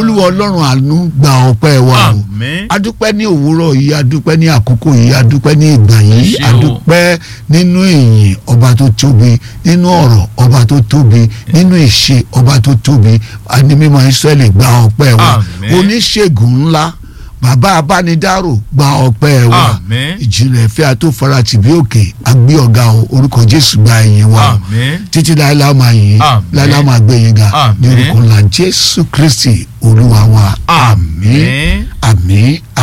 olúwa ọlọ́run àánú gba ọpẹ́ wa o àmín adúpẹ́ ní òwúrọ̀ yìí adúpẹ́ ní àkókò yìí adúpẹ́ ní ìgbà yìí Ṣé o. adúpẹ́ nínú ìyìn ọba tó tóbi nínú ọ̀rọ̀ ọba tó tóbi nínú ìṣe ọba tó tóbi àní mímọ́ Ísírẹ́lì gba ọpẹ́ wa Àmín. oníṣègùn ńlá bàbá abánidárò gba ọpẹ́ wa àmín ìjìnlẹ̀ ìfẹ́ àtòfarati bí òkè agbé ọ̀gá o orúkọ Jésù gba ìyìn wa o àmín títí láìláà máa yìn Àmín. láìláà máa gbé yín ga ní Àmín. orúkọ ńlá Jésù Kristi olúwa wa àmín àmín àmín